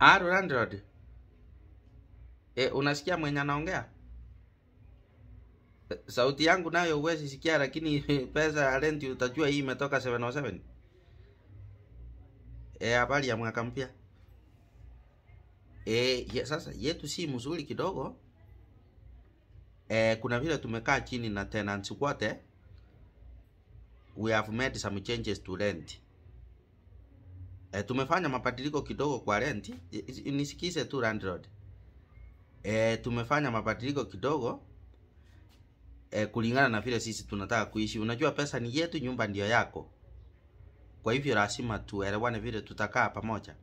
Halo landlord. E, unasikia mwenye anaongea? E, Sauti yangu nayo huwezi sikia, lakini pesa ya rent utajua hii imetoka 707. Eh, habari ya mwaka mpya. E, ye, sasa yetu si mzuri kidogo. E, kuna vile tumekaa chini na tenants wote. We have made some changes to rent. E, tumefanya mabadiliko kidogo kwa rent. I- i- Nisikize tu landlord. E, tumefanya mabadiliko kidogo e, kulingana na vile sisi tunataka kuishi. Unajua pesa ni yetu, nyumba ndio yako. Kwa hivyo lazima tuelewane vile tutakaa pamoja.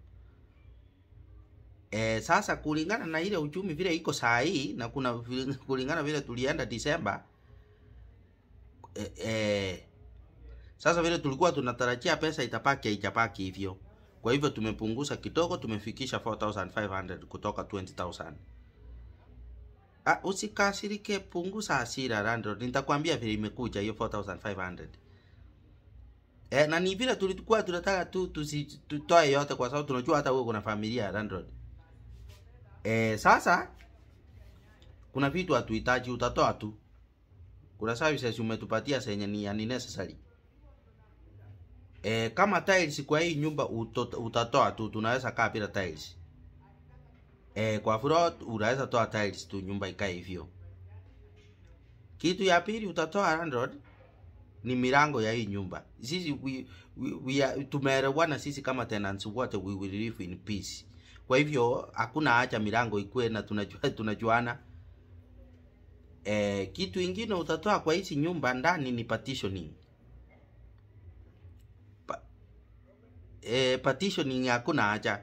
E, sasa kulingana na ile uchumi vile iko saa hii na kuna vile- kulingana vile tulienda Disemba e, e, sasa vile tulikuwa tunatarajia pesa itapaki haijapaki hivyo. Kwa hivyo tumepunguza kidogo, tumefikisha 4500 kutoka 20000. Ah, usikasirike, punguza hasira landlord. Nitakwambia vile imekuja hiyo 4500. Eh, na ni vile tulikuwa tunataka tu tusi- tutoe yote kwa sababu tunajua hata wewe kuna familia landlord. Eh, sasa kuna vitu hatuhitaji, utatoa tu. Kuna services umetupatia zenye ni unnecessary. Eh, kama tiles kwa hii nyumba uto, utatoa tu, tunaweza kaa bila tiles. Eh, kwa floor unaweza toa tiles tu, nyumba ikae hivyo. Kitu ya pili utatoa landlord ni milango ya hii nyumba. Sisi we, we, we are, tumeelewana sisi kama tenants wote we will live in peace. Kwa hivyo hakuna haja milango ikue na tunajua tunajuana. Eh, kitu ingine utatoa kwa hizi nyumba ndani ni partitioning. Pa, eh, partitioning hakuna haja.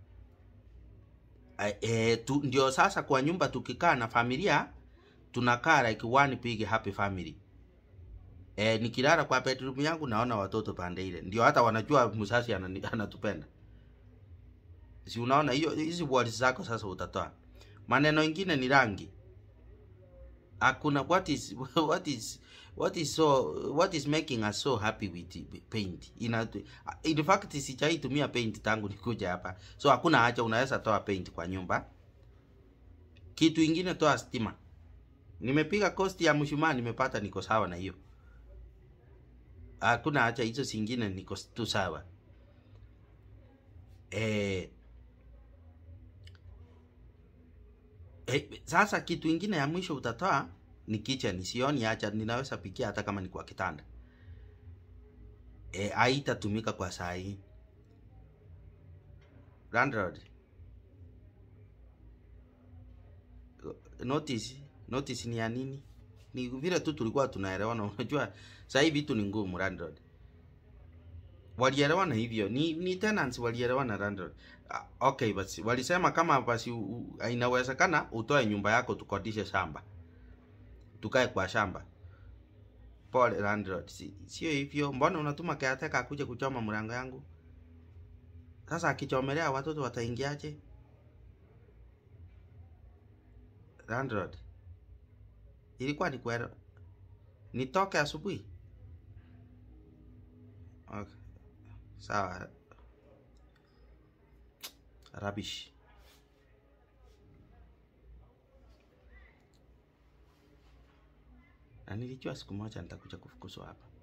Eh, eh, tu, ndio sasa kwa nyumba tukikaa na familia tunakaa like one big happy family. Eh, nikilala kwa bedroom yangu naona watoto pande ile. Ndio hata wanajua mzazi anani- anatupenda. Si unaona hiyo hizi words zako sasa utatoa. Maneno ingine ni rangi. Hakuna what is what is what is so what is making us so happy with the paint. Ina in fact sijai tumia paint tangu nikuja hapa. So hakuna haja unaweza toa paint kwa nyumba. Kitu ingine toa stima. Nimepiga cost ya mshumaa nimepata niko sawa na hiyo. Hakuna haja hizo zingine niko tu sawa. Eh, eh, sasa kitu ingine ya mwisho utatoa ni kitchen. Sioni haja ninaweza pikia hata kama ni kwa kitanda. Eh, haitatumika kwa saa hii. Landlord, notice notice ni ya nini? Ni vile tu tulikuwa tunaelewana. Unajua sasa hivi vitu ni ngumu landlord. Walielewana hivyo, ni ni tenants walielewana landlord. Ah, okay, basi walisema kama basi u- u- inawezekana utoe nyumba yako tukodishe shamba, tukae kwa shamba. Pole landlord, si, sio hivyo. Mbona unatuma caretaker akuje kuchoma mlango yangu? Sasa akichomelea watoto wataingiaje? Landlord, ilikuwa ni kwero nitoke asubuhi? Okay, sawa. Rubbish. Na nilijua siku moja nitakuja kufukuzwa hapa.